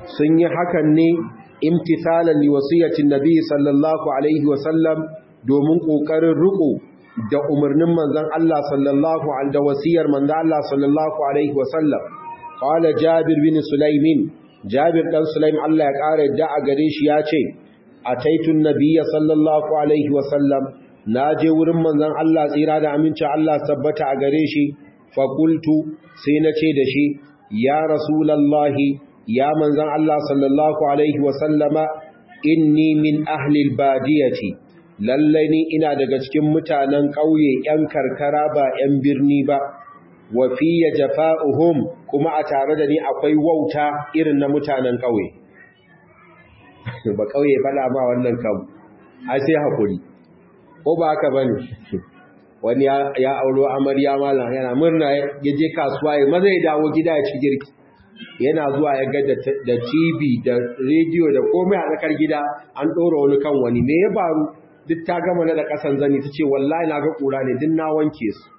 sun yi hakan ne imtithalan li wasiyatin nabi sallallahu alaihi wasallam domin kokarin riko da umarnin manzon Allah sallallahu alaihi da wasiyar manzon Allah sallallahu alaihi wasallam qala jabir bin sulaimin jabir dan sulaim Allah ya kare da a gare shi ya ce ataitun nabiyya sallallahu alaihi wasallam naje wurin manzon Allah tsira da aminci Allah tabbata a gare shi fa qultu sai na ce da shi ya rasulullahi ya manzon Allah sallallahu alaihi wasallama inni min ahli albadiyati lalle ni ina daga cikin mutanen ƙauye ƴan karkara ba ƴan birni ba wa fiya jafa'uhum kuma a tare da ni akwai wauta irin na mutanen ƙauye ba ƙauye faɗa ma wannan kam ai sai hakuri ko ba haka bane wani ya auro amarya malam yana murna ya je kasuwa ya maza ya dawo gida ya ci girki yana zuwa ya ga da TV da rediyo da komai a tsakar gida an ɗora wani kan wani me ya faru duk ta gama na da ƙasan zani ta ce wallahi na ga ƙura ne duk na wanke su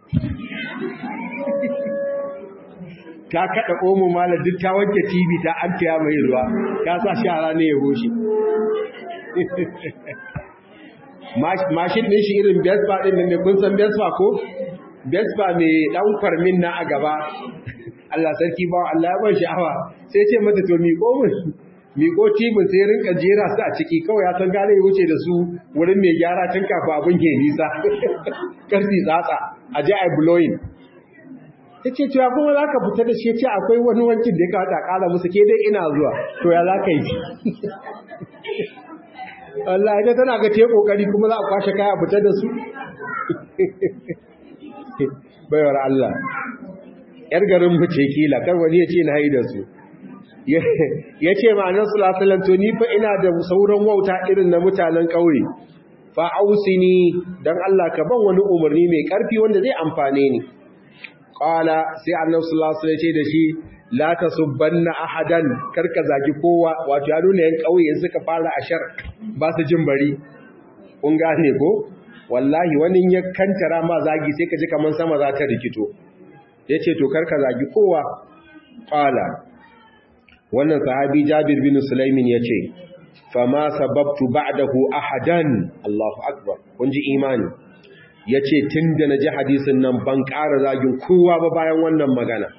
ta kaɗa omo mala duk ta wanke TV ta an taya mai ruwa ta sa shara ne ya goshi mashin ɗin shi irin Vespa ɗin da mai kun san Vespa ko? Vespa mai ɗan kwarmin na a gaba Allah sarki ba Allah ya ban sha'awa sai ce mata to miƙo mun miƙo tibin sai rinka jera su a ciki kawai ya san gane ya wuce da su wurin mai gyara tun kafin abin ke nisa karfi tsatsa a je ai blowing ta ce cewa kuma za ka fita da shi ce akwai wani wankin da ya kawo ta ƙara musu ke dai ina zuwa to ya za ka yi Allah ita tana ga te kokari kuma za a kwashe kaya fita da su bayar Allah yar garin mu ce kila kar wani ya ce na haida su ya ce ma'anar sulasulan to ni fa ina da sauran wauta irin na mutanen ƙauye fa ausini don Allah ka ban wani umarni mai ƙarfi wanda zai amfane ni ƙwala sai annan sulasulan ce da shi la ta subbanna ahadan karka zagi kowa wato ya nuna yan ƙauye suka fara ashar ba su jin bari kun gane ko wallahi wani ya kantara ma zagi sai ka ji kamar sama za ta rikito ya ce to karka zagi kowa ƙwala wannan sahabi jabir bin sulaimin ya ce fama sababtu ba'dahu ahadan Allahu akbar kun ji imani ya ce tun da na ji hadisin nan ban ƙara zagin kowa ba bayan wannan magana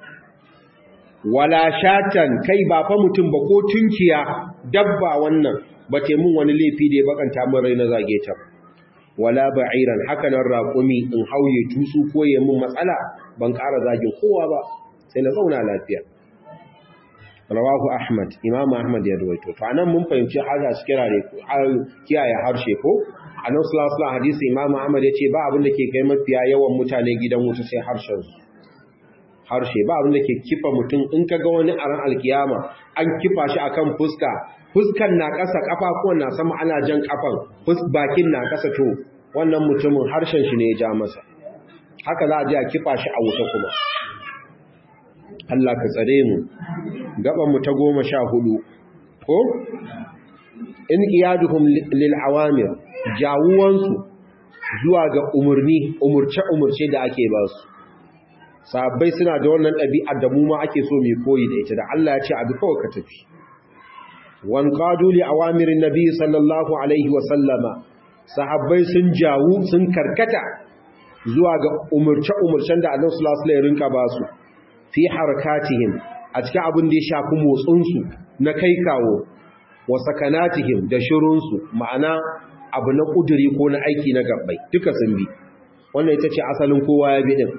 wala shatan kai ba fa mutum ba ko tunkiya dabba wannan ba te mun wani laifi da ya bakanta min rai na zage ta wala ba'iran haka nan raƙumi in hauye tutsu ko ya mun matsala ban ƙara zagin kowa ba sai na zauna lafiya rawahu ahmad imamu ahmad ya ruwaito to anan mun fahimci haza su kirare kiyaye harshe ko annabi sallallahu alaihi hadisi imamu ahmad ya ce ba abin da ke kai mafiya yawan mutane gidan wuta sai harshen su harshe ba abin da ke kifa mutum in ka ga wani a ran alkiyama an kifa shi akan fuska fuskan na ƙasa ƙafafuwan na sama ana jan ƙafan bakin na ƙasa to wannan mutumin harshen shi ne ya ja masa haka za a je a kifa shi a wuta kuma Allah ka tsare mu gaban mu ta goma sha hudu ko in iyaduhum lil awamir jawuwansu zuwa ga umurni umurce umurce da ake ba su sahabbai suna da wannan ɗabi'ar da mu ma ake so mai koyi da ita da Allah ya ce abi kawai ka tafi wan qadu li awamirin nabi sallallahu alaihi wa sallama sahabbai sun jawu sun karkata zuwa ga umurce umurcen da Annabi sallallahu alaihi wasallam rinka ba su fi harakatihim a cikin abin da ya shafi motsin su na kai kawo wa sakanatihim da shirun su ma'ana abu na kuduri ko na aiki na gabbai duka sun bi wannan ita ce asalin kowa ya bi din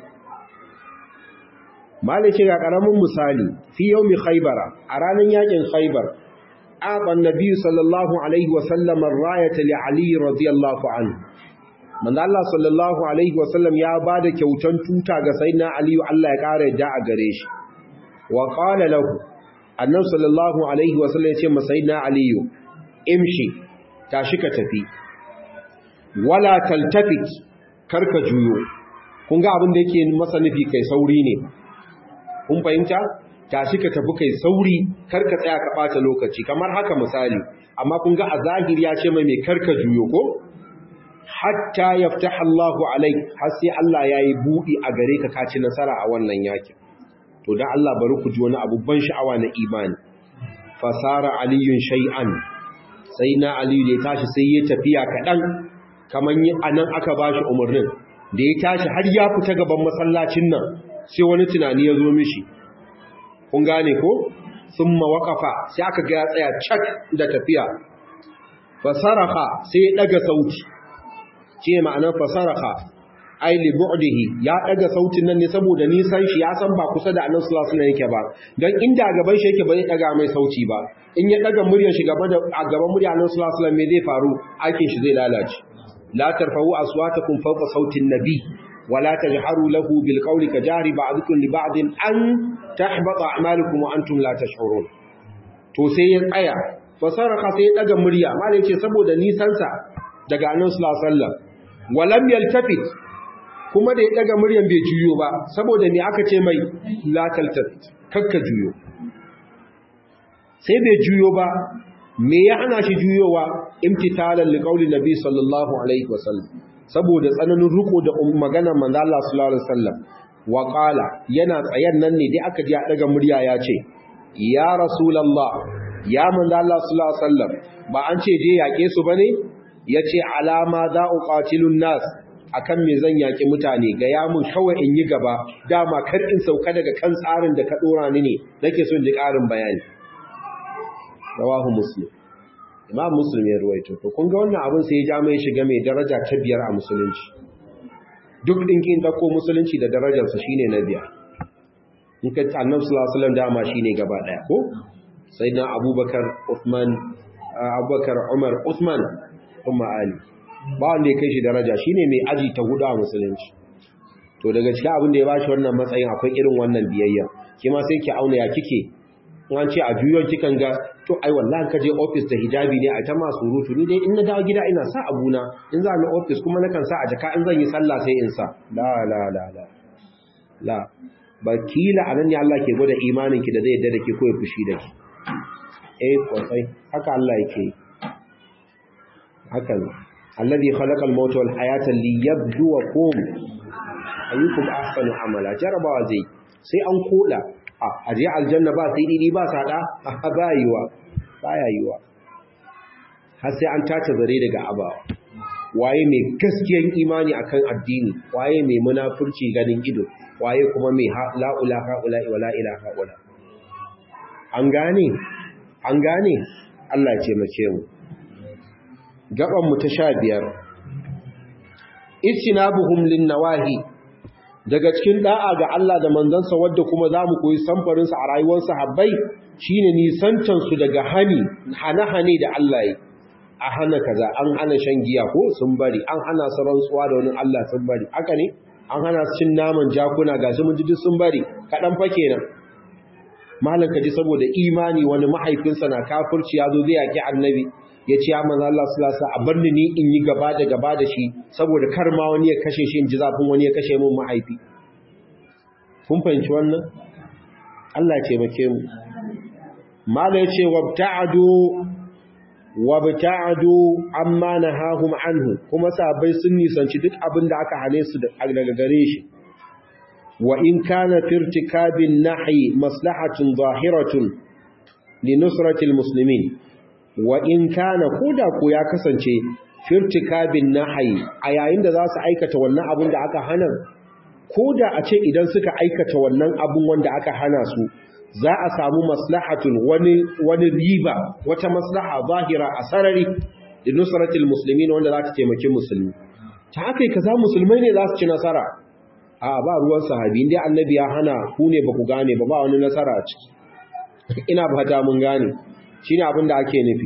malice ga karamin misali fi yaumi khaybara a ranar yakin khaybar aban nabi sallallahu alaihi wasallam ar-rayata li ali radiyallahu anhu manzo Allah sallallahu alaihi wasallam ya bada kyautan tuta ga sayyidina ali Allah ya kare da a gare shi wa qala lahu annabi sallallahu alaihi wasallam ya ce ma sayyidina ali imshi tashi ka tafi wala taltafit karka juyo kun ga abin da yake masa nufi kai sauri ne kun fahimta tashi ka tafi kai sauri karka tsaya ka bata lokaci kamar haka misali amma kun ga a zahiri ya ce mai mai karka juyo ko hatta yaftah Allahu alaik har sai Allah yayi budi a gare ka kaci nasara a wannan yakin to dan Allah bari ku ji wani abu ban sha'awa na imani fasara aliyun shay'an sai na aliyu da ya tashi sai ya tafiya kaɗan kamar a nan aka ba shi umarnin da ya tashi har ya fita gaban masallacin nan sai wani tunani ya zo mishi kun gane ko sun mawakafa sai aka ga ya tsaya cak da tafiya fasaraha sai ya ɗaga sauti ce ma'anar fasaraha ai li bu'dihi ya daga sautin nan ne saboda nisan shi ya san ba kusa da annabi sallallahu alaihi wasallam yake ba dan inda gaban shi yake ba zai daga mai sauti ba in ya daga muryar shi gaba da a gaban muryar annabi sallallahu alaihi wasallam me zai faru aikin shi zai lalace la tarfa'u aswatakum fawqa sautin nabi wa la tajharu lahu bil qawli kajari ba'dukum li ba'din an tahbata a'malukum wa antum la tash'urun to sai ya tsaya fasaraka sai ya daga murya malai ce saboda nisansa daga annabi sallallahu alaihi wasallam walam yaltafit kuma da ya daga muryan bai juyo ba saboda me aka ce mai la taltafit kakka juyo sai bai juyo ba me ya hana shi juyowa imtitalan liqauli nabi sallallahu alaihi wasallam saboda tsananin riko da maganar manzo Allah sallallahu alaihi wasallam wa qala yana tsayan nan ne dai aka ji a daga murya ya ce ya rasulullah ya manzo Allah sallallahu alaihi wasallam ba an ce je yake su bane yace alama za uqatilun nas akan me zan yaki mutane ga ya mun kawai in yi gaba dama kar in sauka daga kan tsarin da ka dora ni ne nake son ji karin bayani rawahu muslim imam muslim ya ruwaito to kun ga wannan abin sai ya ja mai shiga mai daraja ta biyar a musulunci duk dinkin dako musulunci da darajarsa shine na biyar in ka annabi sallallahu alaihi wasallam dama shine gaba daya ko sayyidina abubakar uthman abubakar umar uthman kuma ali ba wanda ya kai shi daraja shine mai aji ta hudu a musulunci to daga cikin abin da ya bashi wannan matsayin akwai irin wannan biyayya kima sai ki auna ya kike in an ce a juyon kikan ga to ai wallahi ka je office da hijabi ne a ta ma surutu ni dai in na dawo gida ina sa abuna in za ni office kuma nakan sa a jaka in zan yi sallah sai in sa la la la la la bakila anan ne Allah ke gwada imanin ki da zai yarda da ke ko ya fushi da ki eh kwasai haka Allah yake haka ne alladhi khalaqa al-mauta wal hayata liyabluwakum ayyukum ahsanu amala jarabawa zai sai an koda a aje aljanna ba sai didi ba sada ba yiwa baya yiwa har sai an tace zare daga abawa waye mai gaskiyan imani akan addini waye mai munafurci ganin ido waye kuma mai la ilaha illa wala ilaha illa an gane an gane Allah ya ce mace mu gaban mu ta 15 istinabuhum lin nawahi daga cikin da'a ga Allah da manzansa wadda kuma zamu koyi samfarin sa a rayuwar sahabbai shine nisancan su daga hani hane-hane da Allah yi a hana kaza an hana shan giya ko sun bari an hana su rantsuwa da wani Allah sun bari haka ne an hana su cin naman jakuna gashi mun ji sun bari kadan fa kenan malam kaji saboda imani wani mahaifinsa na kafirci ya zo zai yaki annabi ya ce ya manzo Allah sallallahu alaihi wasallam a barni ni in yi gaba da gaba da shi saboda kar ma wani ya kashe shi in ji zafin wani ya kashe mun mahaifi kun fahimci wannan Allah ya taimake mu mala ya ce wabta'adu wabta'adu amma nahahum anhu kuma sahabbai sun nisanci duk abin da aka hane su daga gare shi wa in kana firtikabin nahi maslahatun zahiratun li nusratil muslimin wa in kana koda ko ya kasance firtikabin nahi a yayin da za su aikata wannan abin da aka hana koda a ce idan suka aikata wannan abin wanda aka hana su za a samu maslahatun wani wani riba wata maslaha zahira a sarari da nusratil muslimin wanda za ta taimaki musulmi ta haka kaza musulmai ne za su ci nasara a ba ruwan sahabi inda annabi ya hana ku ne ba ku gane ba ba wani nasara a ciki ina fata mun gane shine abin da ake nufi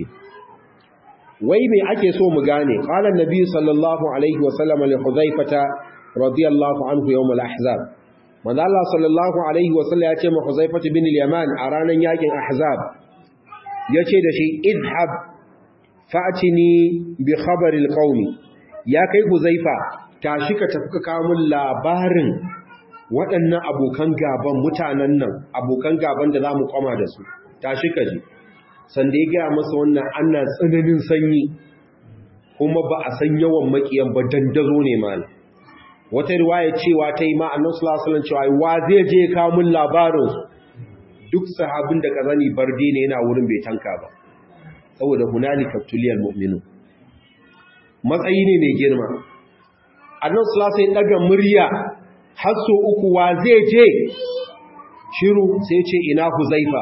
wai me ake so mu gane qala annabi sallallahu alaihi wa sallam li huzaifata radiyallahu anhu yawm al-ahzab manzo Allah sallallahu alaihi wa sallam ya ce ma huzaifata bin al-yaman a ranan yakin ahzab yace da shi idhab fa'tini bi khabar al-qaumi ya kai huzaifa tashi ka tafi ka kawo min labarin waɗannan abokan gaban mutanen nan abokan gaban da za mu kwama da su tashi ka ji sanda ya gaya masa wannan ana tsananin sanyi kuma ba a san yawan makiyan ba dandazo ne mana wata riwaya cewa ta yi ma'annan sulasulan cewa wa zai je kawo min labarin duk sahabin da kazani barde ne yana wurin bai tanka ba saboda hunalika tuliyal mu'minu matsayi ne mai girma annabi sallallahu alaihi daga murya har so uku wa zai je shiru sai ce ina huzaifa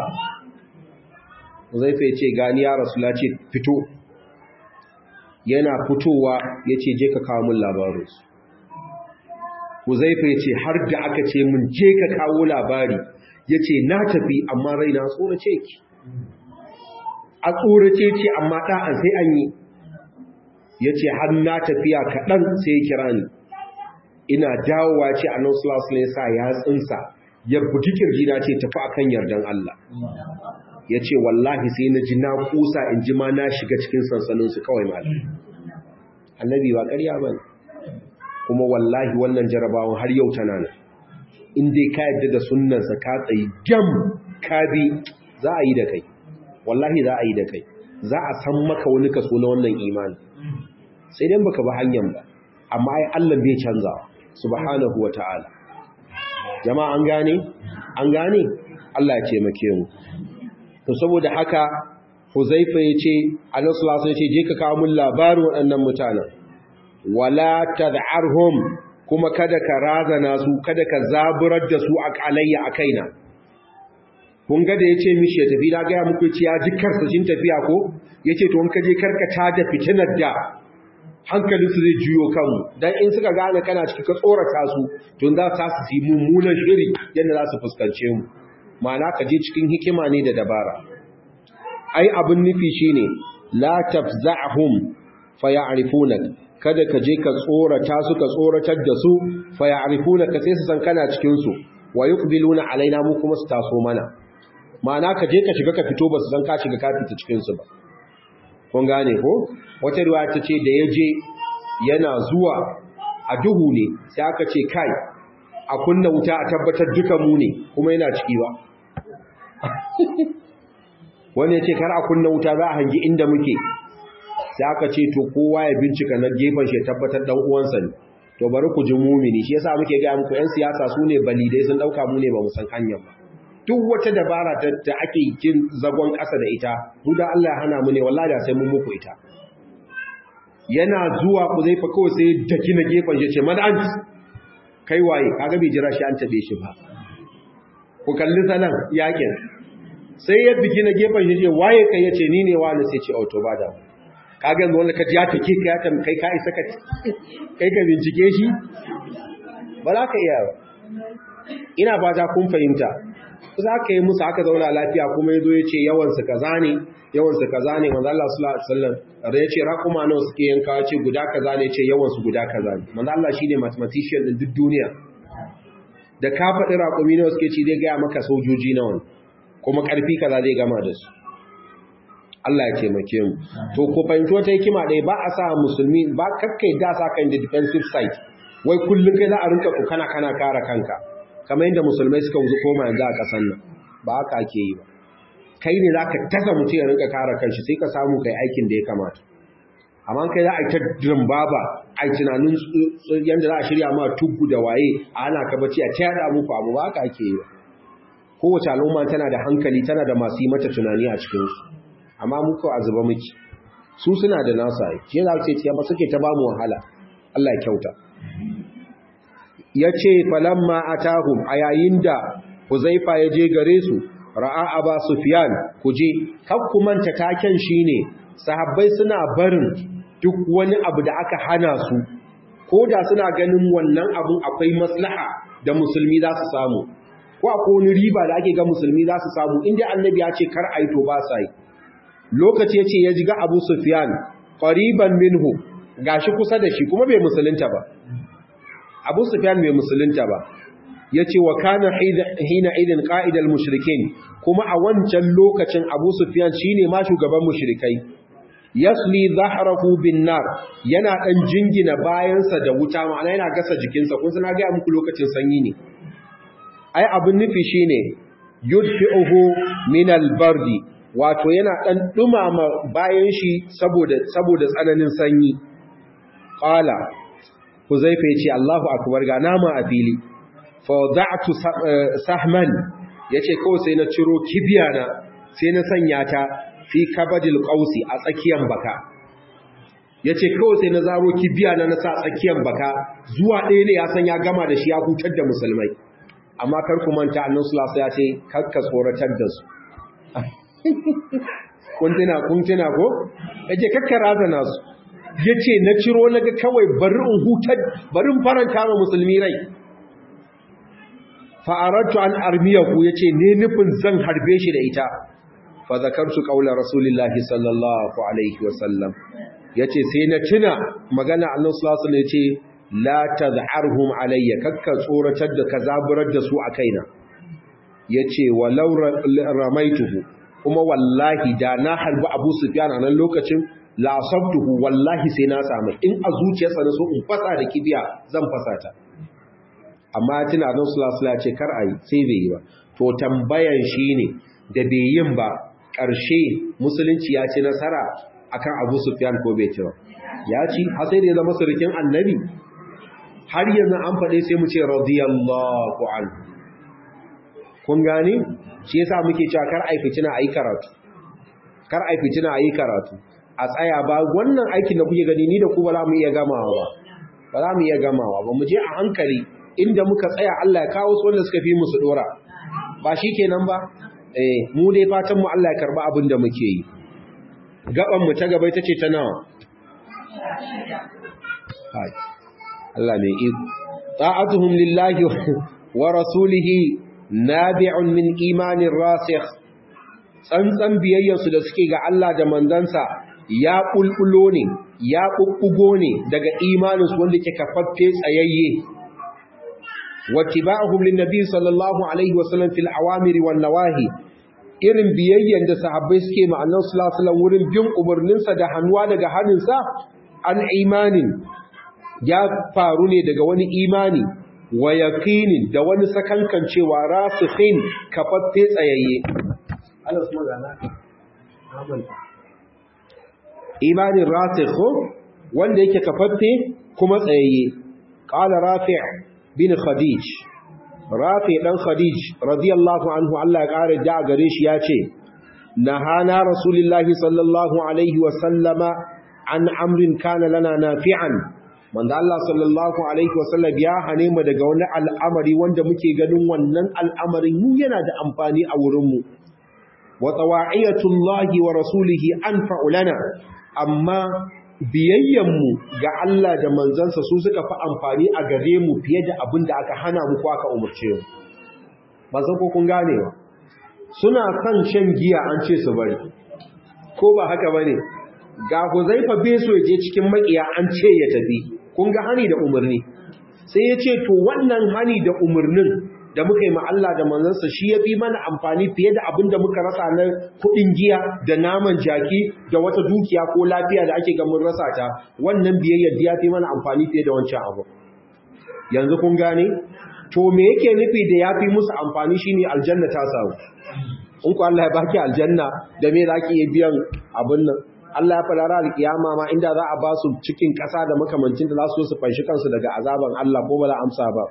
huzaifa ya ce gani ya rasula ce fito yana fitowa ya ce je ka kawo min labarinsu huzaifa ya ce har da aka ce min je ka kawo labari ya ce na tafi amma raina tsorace ki a tsorace ce amma ɗa'an sai an yi ya ce har na tafiya kaɗan sai ya kira ni ina dawowa ce a nan sulasulun sa ya tsinsa ya buki kirjina ce tafi akan yardan Allah ya ce wallahi sai na ji na kusa in ji ma na shiga cikin sansaninsu kawai malam annabi ba ƙarya ba kuma wallahi wannan jarabawan har yau tana nan in dai ka yadda da sunnansa ka tsayi jam ka bi za a yi da kai wallahi za a yi da kai za a san maka wani kaso na wannan imani sai dai baka ba hanyar ba amma ai Allah bai canza subhanahu wata'ala jama'a an gane an gane Allah ya taimake mu to saboda haka Huzaifa yace Annabi sallallahu alaihi wasallam je ka kawo mun labarin waɗannan mutanen wala tad'arhum kuma kada ka razana su kada ka zaburar da su a kalayya a kaina kun ga da yace mishi ya tafi na ga muku ce ya ji karsashin tafiya ko yace to in ka je karkata da fitinar da hankalinsu zai juyo kanmu dan in suka gane kana ciki ka tsorata su to za ta su yi mummunan shiri yadda za su fuskance mu ma'ana ka je cikin hikima ne da dabara ai abin nufi shine la tafza'hum faya'rifunak kada ka je ka tsorata su ka tsoratar da su faya'rifunaka sai su san kana cikin su wa yuqbiluna alaina mu kuma su taso mana ma'ana ka je ka shiga ka fito ba su san ka shiga ka fita cikin su ba kun gane ko wata ruwa ta ce da ya je yana zuwa a duhu ne sai aka ce kai a kunna wuta a tabbatar duka mu ne kuma yana ciki ba wani ya ce kar a kunna wuta za a hangi inda muke sai aka ce to kowa ya bincika na gefen shi tabbatar dan uwansa ne to bari ku ji mumini shi yasa muke ga muku yan siyasa su ne balidai sun dauka mu ne ba mu san hanyar ba duk wata dabara da ake yin zagon ƙasa da ita mu da Allah ya hana mu ne wallahi da sai mun muku ita yana zuwa ku zai fa kawai sai daki na gefen shi ce madan kai waye kaga bai jira shi an tabe shi ba ku kalli sanan yakin sai ya bigi na gefen shi ce waye kai yace ni ne wani sai ce auto ba da kaga yanzu wanda ka ji ya take ka ya tam kai ka isa ka kai ka bincike shi ba za ka iya ba ina ba ta kun fahimta za ka yi musu aka zauna lafiya kuma ya zo ya ce yawansu kaza ne yawansu kaza ne manzo Allah sallallahu alaihi wasallam da ya ce raquma nawa suke yanka ya ce guda kaza ne ya ce yawansu guda kaza ne manzo Allah shine mathematician din duk duniya da ka faɗi raƙumi nawa suke ci zai gaya maka sojoji nawa ne kuma ƙarfi kaza zai gama da su Allah ya taimake mu to ko fahimci wata hikima ɗaya ba a sa musulmi ba kakkai da sa kan da defensive side wai kullum kai za a rinka kana kana kare kanka kamar yadda musulmai suka wuzu koma yanzu a ƙasar nan ba haka ake yi ba kai ne za ka tasa mutum ya rinka kare kanshi sai ka samu kai aikin da ya kamata amma kai za a yi ta dimbaba a yi tunanin yadda za a shirya ma tubu da waye a ana ka bacci a ta yada muku abu ba haka ake yi ba kowace al'umma tana da hankali tana da masu yi mata tunani a cikinsu amma muku a zuba miki su suna da nasa shi za su ce ba suke ta ba mu wahala Allah ya kyauta ya ce falamma atahum a yayin da huzaifa ya je gare su ra'a aba sufyan ku je manta taken shine sahabbai suna barin duk wani abu da aka hana su ko da suna ganin wannan abun akwai maslaha da musulmi za su samu ko akwai wani riba da ake ga musulmi za su samu inda annabi ya ce kar ayi to ba sa yi lokaci yace ya ji ga Abu Sufyan qariban minhu gashi kusa da shi kuma bai musulunta ba Abu Sufyan bai musulunta ba yace wa kana hina idin qa'idal mushrikin kuma a wancan lokacin Abu Sufyan shine ma shugaban mushrikai yasli zahrahu bin nar yana dan jingina bayansa da wuta ma'ana yana gasa jikinsa kun sana ga muku lokacin sanyi ne ai abin nufi shine yudfi'uhu min al-bardi wato yana dan dumama bayan shi saboda saboda tsananin sanyi qala huzaifa yace Allahu akbar ga nama a fili fa wada'tu sahman yace kawai sai na ciro kibiya na sai na sanya ta fi kabadil qausi a tsakiyar baka yace kawai sai na zaro kibiya na na sa tsakiyar baka zuwa ɗaya ne ya san ya gama da shi ya hutar da musulmai amma kar ku manta annabi sallallahu alaihi wasallam ya ce kakka tsoratar da su kun tuna kun tuna ko yace kakka razana su yace na ciro naga kawai bari in hutar bari in faranta ma musulmi rai fa aradtu an armiyahu yace ne nufin zan harbe shi da ita fa zakartu qawla rasulillahi sallallahu alaihi wasallam yace sai na tuna magana annabi sallallahu alaihi wasallam yace la tazharhum alayya kakka tsoratar da ka zaburar da su a kaina yace walau ramaituhu kuma wallahi da na harbi Abu Sufyan a nan lokacin la asabtuhu wallahi sai na samu in a zuciyarsa na so in fasa da kibiya zan fasa ta amma tuna annabi sallallahu alaihi wasallam ce kar ayi sai bai yi ba to tambayan shine da bai yin ba ƙarshe musulunci ya ci nasara akan Abu Sufyan ko bai ci ba ya ci har sai da ya zama surukin annabi har yanzu an faɗe sai mu ce radiyallahu anhu kun gani shi yasa muke cewa kar ai fitina ayi karatu kar ai fitina ayi karatu a tsaya ba wannan aikin da kuke gani ni da ku ba za mu iya gamawa ba ba za mu iya gamawa ba mu je a hankali inda muka tsaya Allah ya kawo su wanda suka fi mu su dora ba shikenan ba eh mu dai fatan mu Allah ya karba abin da muke yi gaban mu ta gaba ita ce ta nawa Allah mai iko ta'atuhum lillahi wa rasulihi nabi'un min imanin rasikh tsantsan biyayyarsu da suke ga Allah da manzansa ya bulbulo ne ya bubbugo ne daga imaninsu wanda ke kafaffe tsayayye wattiba'uhum linnabi sallallahu alaihi wasallam fil awamiri wan nawahi irin biyayyan da sahabbai suke ma annabi sallallahu alaihi wasallam wurin bin umarninsa da hannuwa daga hannunsa an imanin ya faru ne daga wani imani wa yaqinin da wani sakankan cewa rasikhin kafaffe tsayayye Allah su magana imanin rasikhu wanda yake kafaffe kuma tsayayye qala rafi' bin khadij rafi' dan khadij radiyallahu anhu Allah ya kare da gare shi yace nahana rasulullahi sallallahu alaihi wa sallama an amrin kana lana nafi'an manzo Allah sallallahu alaihi wasallam ya hane mu daga wani al'amari wanda muke ganin wannan al'amarin mu yana da amfani a wurin mu wa tawa'iyatullahi wa rasulihi anfa'u lana amma biyayyan mu ga Allah da manzansa su suka fi amfani a gare mu fiye da abin da aka hana mu ko aka umurce mu ba san ko kun gane ba suna kan shan giya an ce su bari ko ba haka bane ga Huzaifa bai so ya je cikin makiya an ce ya tafi kun ga hani da umarni sai ya ce to wannan hani da umarnin da muka yi ma Allah da manzansa shi ya fi mana amfani fiye da abin da muka rasa na kuɗin giya da naman jaki da wata dukiya ko lafiya da ake ga mun rasa ta wannan biyayyar ya fi mana amfani fiye da wancan abu yanzu kun gane to me yake nufi da ya fi musu amfani shine aljanna ta samu in ku Allah ya baki aljanna da me za ki iya biyan abin nan Allah ya faɗa alƙiyama ma inda za a ba su cikin ƙasa da makamancin da za su su fanshi kansu daga azaban Allah ko ba za amsa ba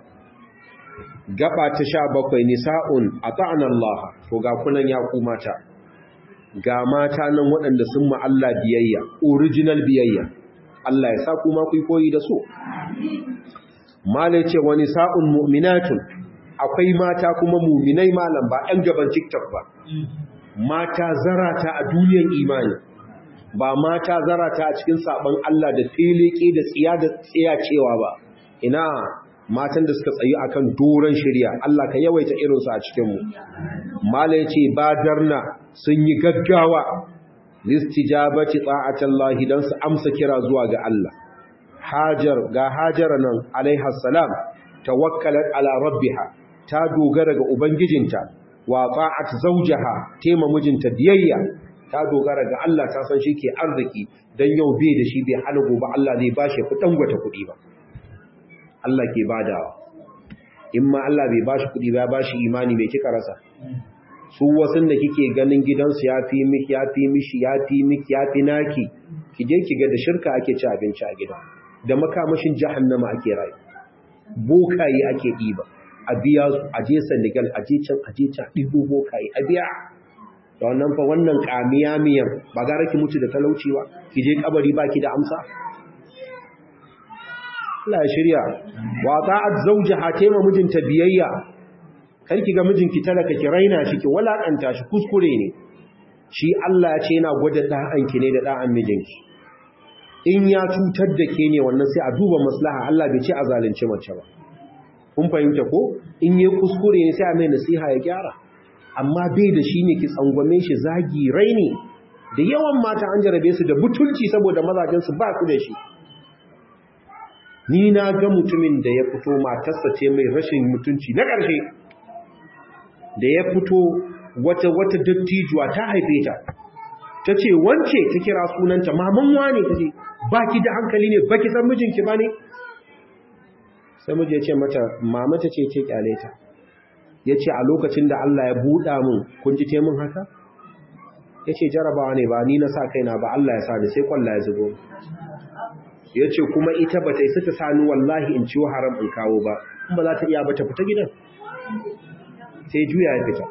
gaba ta sha bakwai nisa'un a ta'anar Allah to ga kunan ya ku mata ga mata nan waɗanda sun ma Allah biyayya original biyayya Allah ya sa kuma ku koyi da su mala ce wa nisa'un mu'minatun akwai mata kuma mu'minai malam ba ɗan gaban TikTok ba mata zarata a duniyar imani ba mata zarata a cikin sabon Allah da filike da tsiya da tsiya cewa ba ina matan da suka tsayi akan doron shirya Allah ka yawaita irinsu a cikinmu mala yace badarna sun yi gaggawa listijabati ta'atallahi dan su amsa kira zuwa ga Allah hajar ga hajara nan alaiha salam tawakkalat ala rabbiha ta dogara ga ubangijinta wa ta'at zawjaha tema mijinta biyayya ta dogara ga Allah ta san shi ke arziki dan yau bai da shi bai hana gobe Allah zai bashi kudin gwata kudi ba Allah ke badawa in ma Allah bai bashi kudi ba bashi imani mai kika rasa su wasun da kike ganin gidansu ya fi miki ya fi mishi ya fi miki ya fi naki ki je ki ga da shirka ake ci abinci a gida da makamashin jahannama ake rayu bokaye ake ɗiba a biya su a je Senegal a je can a je can ɗibo bokaye a biya da wannan fa wannan kamiya miyan ba gara ki mutu da talauci ba ki je kabari ba ki da amsa Allah ya shirya wa ta'at zawjaha tema mijinta biyayya kar ki ga mijinki talaka ki raina shi ki walakanta shi kuskure ne shi Allah ya ce yana gwada da'anki ne da da'an mijinki in ya cutar da ke ne wannan sai a duba maslaha Allah bai ce a zalunci mace ba kun fahimta ko in yi kuskure ne sai a mai nasiha ya gyara amma bai da shi ne ki tsangwame shi zagi raini da yawan mata an jarabe su da butulci saboda mazajensu ba su da shi ni na ga mutumin da ya fito matarsa ce mai rashin mutunci na ƙarshe da ya fito wata wata dattijuwa ta haife ta ta ce wance ta kira sunanta maman wane ta ce ba ki da hankali ne ba ki san mijinki ba ne sai miji ya ce mata mama ta ce ce kyale ta ya ce a lokacin da Allah ya buɗa mun kun ji taimun haka ya ce jarabawa ne ba ni na sa kaina ba Allah ya sa ni sai kwalla ya zubo ya ce kuma ita ba ta isa ta sani wallahi in ciwo haram in kawo ba in ba za ta iya ba ta fita gidan sai juya ya fita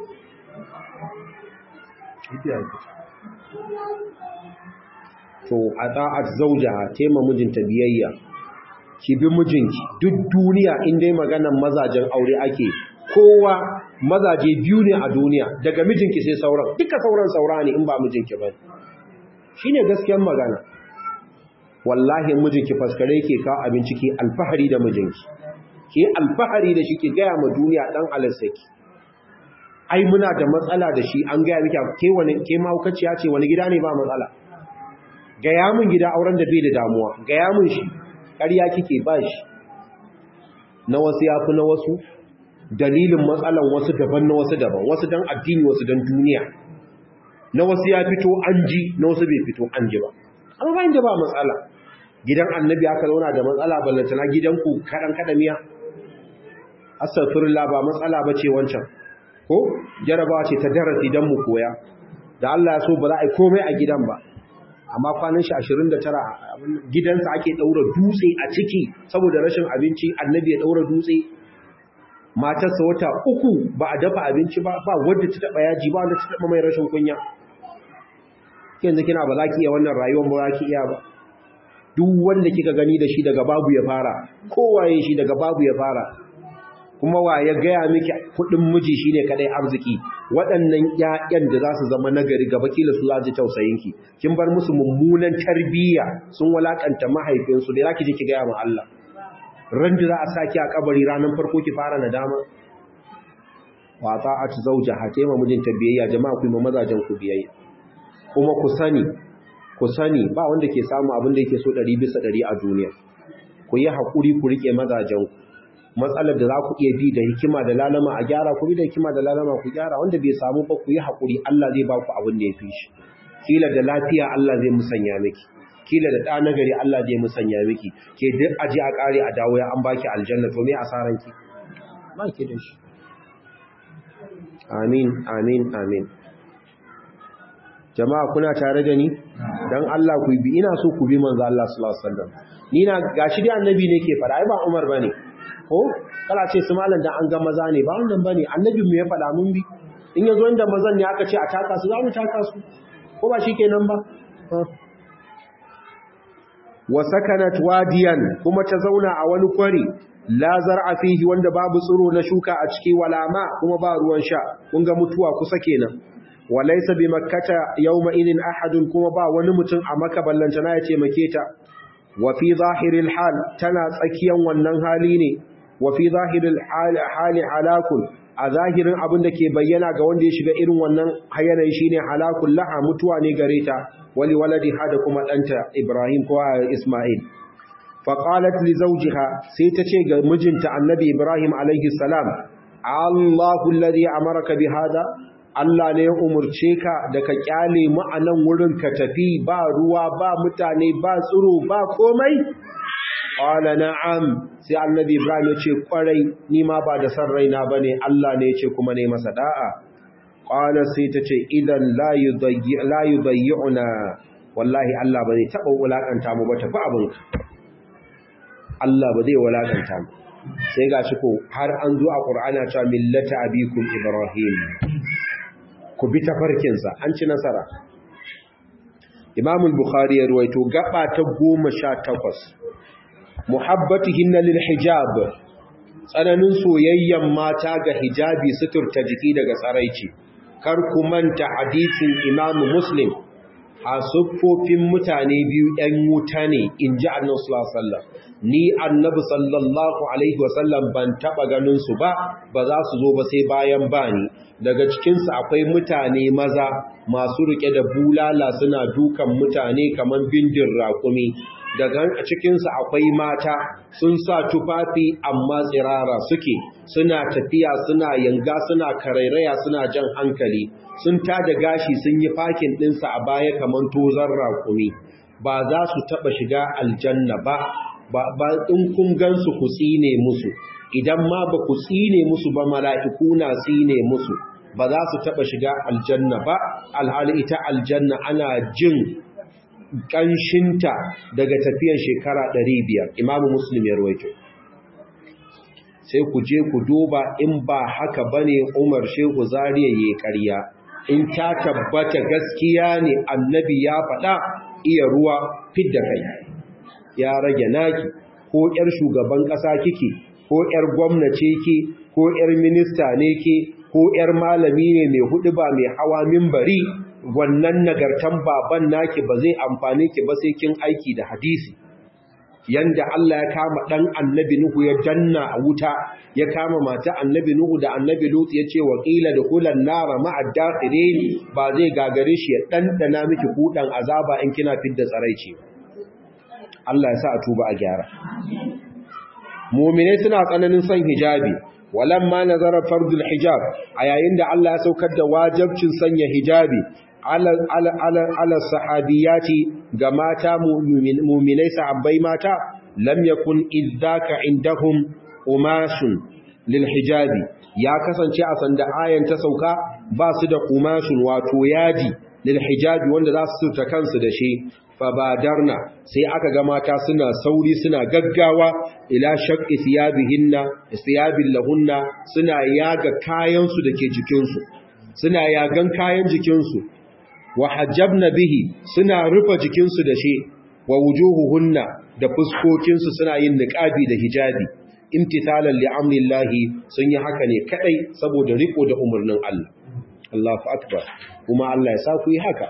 to a ta'at zauja tema mijinta biyayya ki bi mijinki duk duniya in dai maganan mazajen aure ake kowa mazaje biyu ne a duniya daga mijinki sai sauran duka sauran saura ne in ba mijinki ba shine gaskiyar magana wallahi mijinki faskare ke kawo abinci ke alfahari da mijinki ke alfahari da shi ke gaya ma duniya dan alassaki ai muna da matsala da shi an gaya miki ke wani ke mahaukaciya ce wani gida ne ba matsala gaya mun gida auren da bai da damuwa gaya mun shi ƙarya kike ba shi na wasu ya fi na wasu dalilin matsalan wasu daban na wasu daban wasu don addini wasu don duniya na wasu ya fito an ji na wasu bai fito an ji ba amma bayan da ba matsala gidan annabi aka zauna da matsala ballantana gidanku kaɗan kaɗa miya astaghfirullah ba matsala ba ce wancan ko jarabawa ce ta darasi don mu koya da Allah ya so ba za a yi komai a gidan ba amma kwanan shi 29 gidansa ake daura dutse a ciki saboda rashin abinci annabi ya daura dutse matarsa wata uku ba a dafa abinci ba ba wadda ta taba yaji ba wanda ta taba mai rashin kunya yanzu kina ba za ki iya wannan rayuwar ba za ki iya ba duk wanda kika gani da shi daga babu ya fara kowaye shi daga babu ya fara kuma wa ya gaya miki kudin miji shine kadai arziki waɗannan ƴaƴan da za su zama nagari gaba kila su zaji tausayinki kin bar musu mummunan tarbiyya sun walakanta mahaifinsu da zaki je ki gaya ma Allah ran da za a saki a kabari ranar farko ki fara nadama wa ta'at zawjaha tema mijinta biyayya jama'a ku yi mazajen ku biyayya kuma ku sani ku sani ba wanda ke samu abin da yake so 100 bisa 100 a duniya ku yi hakuri ku rike mazajen ku matsalar da za ku iya bi da hikima da lalama a gyara ku bi da hikima da lalama ku gyara wanda bai samu ba ku yi haƙuri Allah zai ba ku abin da ya fi shi kila da lafiya Allah zai musanya miki kila da ɗa nagari Allah zai musanya miki ke duk aje a ƙare a dawo ya an baki aljanna to me asaran ki ba ki da shi amin amin amin jama'a kuna tare da ni dan Allah ku bi ina so ku bi manzo Allah sallallahu alaihi wasallam ni na gashi dai annabi ne ke fara ai ba Umar bane ko kala ce su malam dan an ga maza ne ba wannan bane annabi mu ya faɗa mun bi in yazo inda mazan ne aka ce a taka su za mu taka su ko ba shikenan ba wa sakanat wadiyan kuma ta zauna a wani kwari la zar'a fihi wanda babu tsiro na shuka a ciki wala ma kuma ba ruwan sha kun ga mutuwa kusa kenan walaysa bi makkata yawma idin ahadun kuma ba wani mutum a makka ballantana ya ce make ta wa fi zahiril hal tana tsakiyan wannan hali ne wa fi zahiril hali halakun a zahirin abin da ke bayyana ga wanda ya shiga irin wannan yanayi shine halakun laha mutuwa ne gare ta wali waladi hada kuma ɗanta Ibrahim ko Ismail faqalat li zawjiha sai ta ce ga mijinta annabi Ibrahim alaihi salam Allahu alladhi amaraka bi hada Allah ne ya umurce ka da ka kyale mu a nan wurin ka tafi ba ruwa ba mutane ba tsiro ba komai Ƙwala na'am sai annabi Ibrahim ya ce ƙwarai ni ma ba da san raina ba ne Allah ne ya ce kuma ne masa da'a. Ƙwala sai ta ce idan layu bayyuna wallahi Allah ba zai taɓa wulaƙanta mu ba tafi abinka. Allah ba zai wulaƙanta mu. sai ga shi ko har an zo a ƙur'ana cewa millata abikum ibrahim ku bi tafarkinsa an ci nasara imam bukhari ya ruwaito gaba ta goma sha takwas muhabbatihinna lil hijab tsananin soyayyen mata ga hijabi suturta jiki daga tsaraici kar ku manta hadisin imam muslim a siffofin mutane biyu ‘yan wuta ne in ji annan sulasallam ni annabi sallallahu alaihi wasallam ban taɓa ganinsu ba ba za su zo ba sai bayan bani daga cikinsu akwai mutane maza masu riƙe da bulala suna dukan mutane kamar bindin raƙumi daga cikinsu akwai mata sun sa tufafi amma tsirara suke suna tafiya suna yanga suna karairaya suna jan hankali sun tada gashi sun yi fakin ɗinsa a baya kamar tozon raƙumi ba za su taɓa shiga aljanna ba ba in kun gansu ku tsine musu idan ma ba ku tsine musu ba mala'iku na tsine musu ba za su taɓa shiga aljanna ba alhali ita aljanna ana jin ƙanshinta daga tafiyan shekara 500 imamu muslim ya ruwaito sai ku je ku duba in ba haka bane umar shehu zariya ya ƙarya in ta tabbata gaskiya ne annabi ya faɗa iya ruwa fidda kai ya rage naki ko ƴar shugaban ƙasa kike ko ƴar gwamnati ke ko ƴar minista ne ke ko ƴar malami ne mai hudu ba mai hawa mimbari wannan nagartan baban naki ba zai amfane ki ba sai kin aiki da hadisi yanda Allah ya kama dan annabi Nuhu ya danna a wuta ya kama mata annabi Nuhu da annabi Lut ya ce wa qila dukulan nara ma'a dakhirin ba zai gagare shi ya dandana miki kudan azaba in kina fidda tsaraici Allah ya sa a tuba a gyara mu'mine suna tsananin son hijabi walamma nazara fardul hijab a yayin da Allah ya saukar da wajibcin sanya hijabi ala sahabiyati ga mata muminai sahabbai mata lam yakun idzaka indahum umashun lil hijabi ya kasance a sanda ayan ta sauka ba su da umashun wato yaji lil hijabi wanda za su ta kansu da shi fabadarna sai aka ga mata suna sauri suna gaggawa ila shaqqi thiyabihinna thiyabil lahunna suna yaga kayan su dake jikin su suna yagan kayan jikin su wa hajjabna bihi suna rufe jikin su da shi wa wujuhuhunna da fuskokin su suna yin niqabi da hijabi imtithalan li amrillahi sun yi haka ne kadai saboda riko da umarnin Allah Allahu akbar kuma Allah ya sa ku yi haka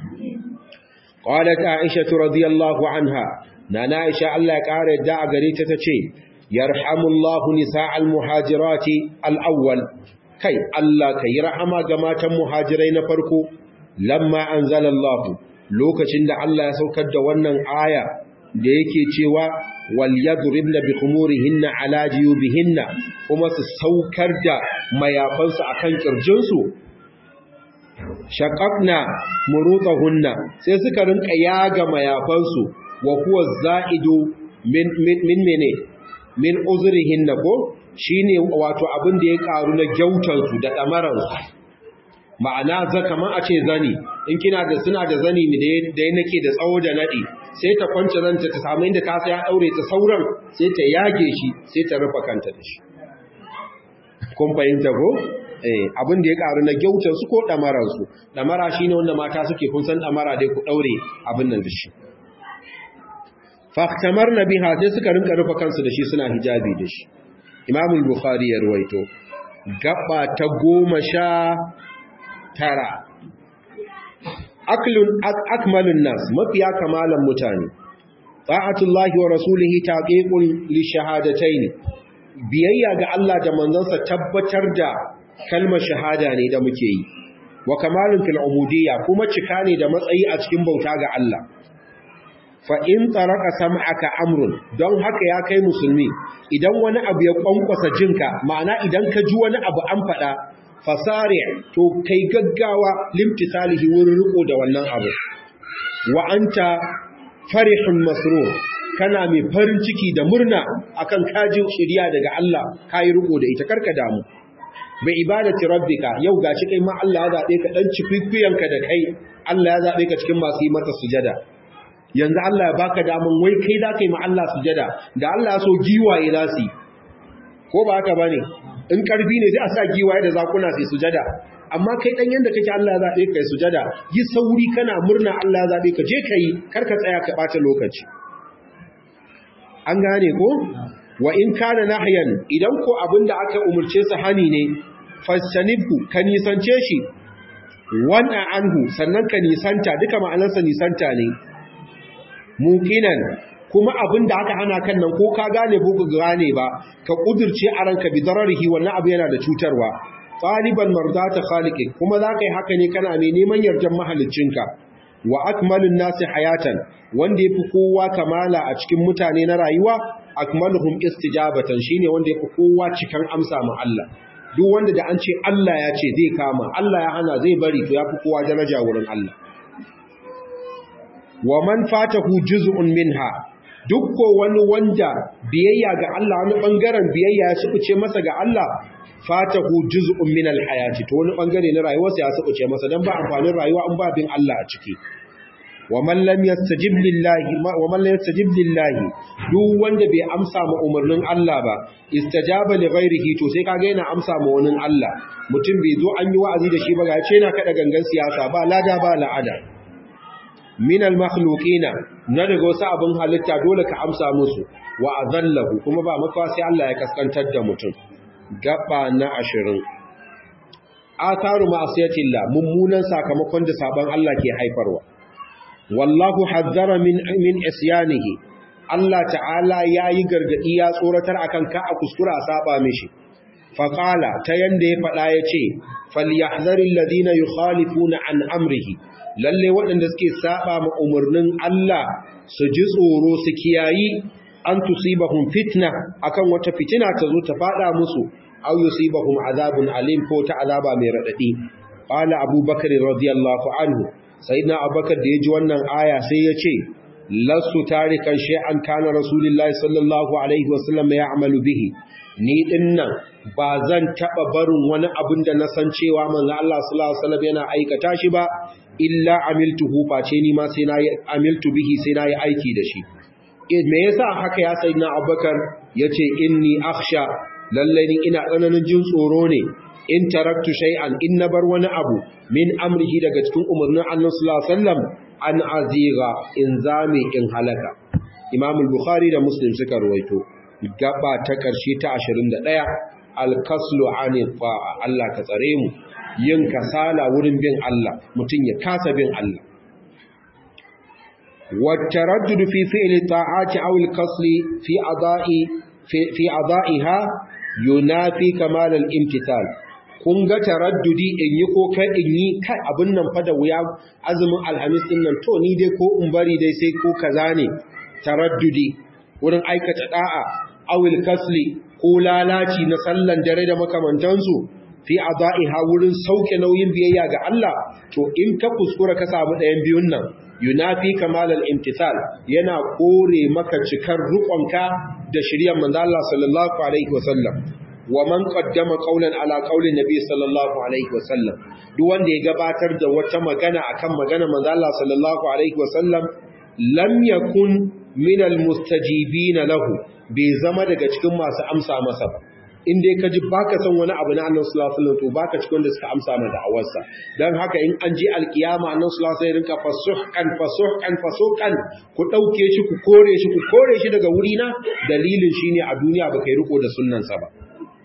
قالت عائشة رضي الله عنها نانا عائشة الله قال دع غريتة تشي يرحم الله نساء المهاجرات الأول كي الله كي رحم جماعة مهاجرين فرقو لما أنزل الله lokacin da Allah ya saukar da wannan aya da yake cewa wal yadribna bi khumurihinna ala jiyubihinna kuma su saukar da mayafansu akan kirjinsu shaqaqna murutahunna sai suka rinka yaga mayafansu wa huwa za'idu min min min mene min uzrihinna ko shine wato abin da ya karu na gyautan su da damaran su ma'ana za kaman a ce zani in kina da suna da zani ne da ya nake da tsawo da nadi sai ta kwance ranta ta samu inda ta sai ya daure ta sauran sai ta yage shi sai ta rufa kanta da shi kun fahimta ko abin da ya karu na gyautar su ko damarar su damara shine wanda mata suke kun san damara dai ku daure abin nan da shi fahtamar biha sai suka rinka rufa kansu da shi suna hijabi da shi Imam al-Bukhari ya ruwaito gaba ta goma sha tara aklun akmalun nas mafiya kamalan mutane ta'atullahi wa rasulihi taqiqul li shahadatayn biyayya ga Allah da manzansa tabbatar da kalmar shahada ne da muke yi wa kamalun fil ubudiyya kuma cika ne da matsayi a cikin bauta ga Allah fa in taraka sam'aka amrun don haka ya kai musulmi idan wani abu ya kwankwasa jinka ma'ana idan ka ji wani abu an faɗa fasari to kai gaggawa limtisalihi wurin riko da wannan abu wa anta farihun masrur kana mai farin ciki da murna akan kajin shirya daga Allah kai riko da ita karka damu bai ibadati rabbika yau gashi kai ma Allah ya zabe ka dan cikikuyanka da kai Allah ya zabe ka cikin masu yi mata sujada yanzu Allah ya baka damun wai kai da kai ma Allah sujada da Allah ya so giwaye za su ko ba haka bane in karfi ne sai a sa giwaye da zakuna sai sujada amma kai dan yanda kake Allah ya zabe kai sujada yi sauri kana murna Allah ya zabe ka je kai kar ka tsaya ka bata lokaci an gane ko wa in kana nahyan idan ko abinda aka umurce su hani ne fastanibhu ka nisance shi wana anhu sannan ka nisanta duka ma'anarsa nisanta ne muqinan kuma abinda aka hana kan nan ko ka gane ko ka gane ba ka kudirce a ranka bi dararihi wannan abu yana da cutarwa taliban mardata khaliqi kuma za ka yi haka ne kana mai neman yardan mahaliccinka wa akmalun nasi hayatan wanda yafi kowa kamala a cikin mutane na rayuwa akmaluhum istijabatan shine wanda yafi kowa cikan amsa ma Allah duk wanda da an ce Allah ya ce zai kama Allah ya hana zai bari to yafi kowa daraja wurin Allah wa man fatahu juz'un minha duk ko wani wanda biyayya ga Allah wani bangaren biyayya ya sukuce masa ga Allah fatahu juz'un min alhayati to wani bangare na rayuwarsa ya sukuce masa dan ba amfanin rayuwa an ba bin Allah a ciki wa man lam yastajib lillahi wa man lam yastajib lillahi duk wanda bai amsa ma umarnin Allah ba istajaba li ghairihi to sai kaga yana amsa ma wani Allah mutum bai zo an yi wa'azi da shi ba ga ce yana kada gangan siyasa ba lada ba la'ada min al-makhluqina na daga wasu abin halitta dole ka amsa musu wa azallahu kuma ba makawa sai Allah ya kaskantar da mutum gaba na ashirin atharu ma'asiyatillah mummunan sakamakon da saban Allah ke haifarwa wallahu hazzara min min isyanihi Allah ta'ala yayi gargadi ya tsoratar akan ka a kuskura saba mishi faqala ta yanda ya fada yace falyahzaril ladina yukhalifuna an amrihi lalle waɗanda suke saba ma umarnin Allah su ji tsoro su kiyayi an tusibahum fitna akan wata fitina ta zo ta fada musu aw yusibahum azabun alim ko ta azaba mai radadi qala abubakar radiyallahu anhu sayyidina abubakar da yaji wannan aya sai ya ce lastu tarikan shay'an kana rasulullahi sallallahu alaihi wasallam ya'malu bihi ni dinnan ba zan taba barin wani abin da na san cewa manzo Allah sallallahu alaihi wasallam yana aikata shi ba illa amiltuhu face ni ma sai nayi amiltu bihi sai nayi aiki da shi me yasa haka ya sayyidina Abubakar yace inni akhsha lalle ni ina tsananin jin tsoro ne in taraktu shay'an in na bar wani abu min amrihi daga cikin umarnin Allah sallallahu alaihi wasallam an aziga in zame in halaka Imam al-Bukhari da Muslim suka ruwaito gaba ta karshe ta 21 al-kaslu anil fa'a Allah ka tsare mu yin kasala wurin bin Allah mutum ya kasa bin Allah والتردد في فعل الطاعات أو الكسل في أضاء في, في أضائها ينافي كمال الامتثال kun ga taraddudi in yi ko kai in yi kai abin nan fa da wuya azumin alhamis din nan to ni dai ko in bari dai sai ko kaza ne taraddudi wurin aikata da'a awil kasli ko lalaci na sallan dare da makamantansu fi adaiha wurin sauke nauyin biyayya ga Allah to in ka kuskura ka samu ɗayan biyun nan yunafi kamal al-imtithal yana kore maka cikar rukunka da shiryan manzo Allah sallallahu alaihi wasallam wa man qaddama qawlan ala qawli nabi sallallahu alaihi wasallam duk wanda ya gabatar da wata magana akan magana manzo Allah sallallahu alaihi wasallam lam yakun min al-mustajibin lahu bai zama daga cikin masu amsa masa ba in dai ka ji baka san wani abu na annabi sallallahu alaihi wasallam to baka cikin da suka amsa ma da'awarsa dan haka in an je alkiyama annabi sallallahu alaihi wasallam rinka fasuhkan fasuhkan fasuhkan ku dauke shi ku kore shi ku kore shi daga wuri na dalilin shine a duniya baka yi riko da sunnan sa ba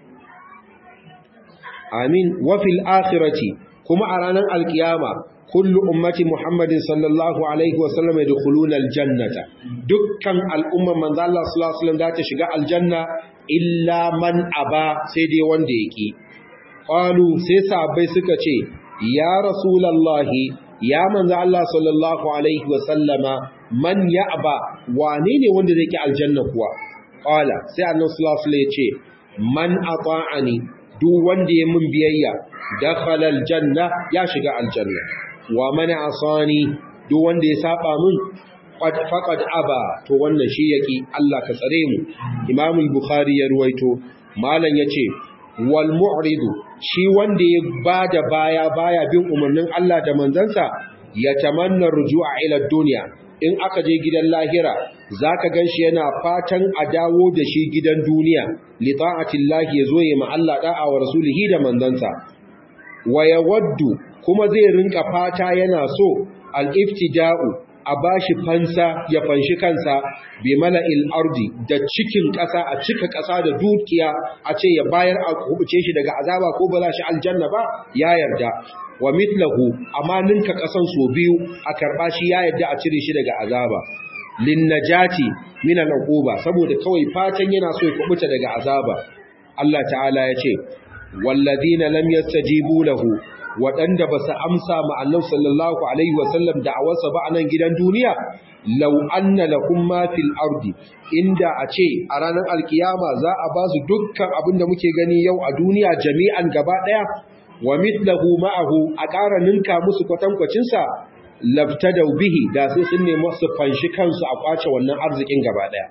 amin wa fil akhirati kuma a ranar alkiyama kullu ummati muhammadin sallallahu alaihi wasallam yadkhuluna aljannata dukkan al'umman manzo Allah sallallahu alaihi wasallam za ta shiga aljanna illa man aba sai dai wanda yake qalu sai sahabbai suka ce ya rasulullahi ya manzo Allah sallallahu alaihi wasallama man ya'ba wane ne wanda zai ki aljanna kuwa qala sai annabi sallallahu alaihi wasallam ya ce man ata'ani duk wanda ya mun biyayya dakhala aljanna ya shiga aljanna wa man asani duk wanda ya saba mun faqad aba to wannan shi yake Allah ka tsare mu Imam al-Bukhari ya ruwaito malam yace wal mu'ridu shi wanda ya bada baya baya bin umarnin Allah da manzansa ya tamanna rujua ila dunya in aka je gidan lahira zaka ganshi yana fatan a dawo da shi gidan duniya li ta'atillahi yazo ya ma Allah da'a wa rasulihi da manzansa wa yawaddu kuma zai rinka fata yana so al-iftida'u a bashi fansa ya fanshi kansa bi mala'il ardi da cikin ƙasa a cika ƙasa da dukiya a ce ya bayar a kubuce shi daga azaba ko ba za shi aljanna ba ya yarda wa mitlahu amma ninka ƙasan so biyu a karɓa shi ya yarda a cire shi daga azaba lin najati min al saboda kawai fatan yana so ya kubuta daga azaba Allah ta'ala ya ce walladina lam yastajibu lahu waɗanda ba su amsa ma'annan sallallahu Alaihi wasallam da awarsa ba a nan gidan duniya, lau anna lahum ma fil ardi inda a ce a ranar alkiyama za a ba su dukkan abin da muke gani yau a duniya jami'an gaba ɗaya, wa mitlahu ma'ahu a ƙara ninka musu kwatankwacinsa labtadau bihi da sai sun nemi su fanshi kansu a kwace wannan arzikin gaba ɗaya.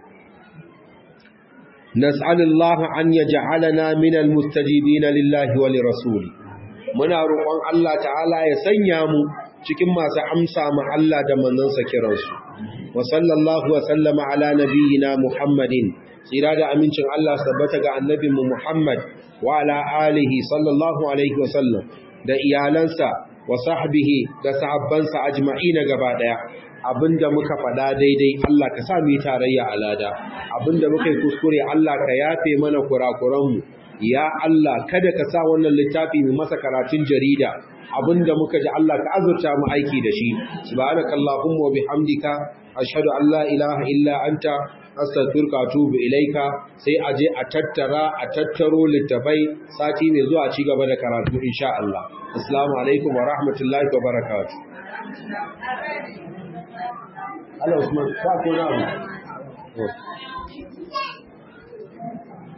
Nas'alullaha an yaj'alana minal mustajibina lillahi wa lirasuli muna roƙon Allah ta'ala ya sanya mu cikin masu amsa ma Allah da manzansa kiransu wa sallallahu wa sallama ala nabiyyina Muhammadin tsira da amincin Allah tabbata ga annabin mu Muhammad wa ala alihi sallallahu alaihi wa sallam da iyalansa wa sahbihi da sahabbansa ajma'ina gaba daya abinda muka faɗa daidai Allah ka sa mu tarayya alada abinda muka yi kuskure Allah ka yafe mana kurakuranmu ya Allah kada ka sa wannan littafi mai masa karatun jarida abinda muka ji Allah ka azurta mu aiki da shi subhanakallahumma wa bihamdika ashhadu an la ilaha illa anta astaghfiruka wa atubu ilaika sai a je a tattara a tattaro littafai sati mai zuwa ci gaba da karatu insha Allah assalamu alaikum wa rahmatullahi wa barakatuh Allah Usman ka ko na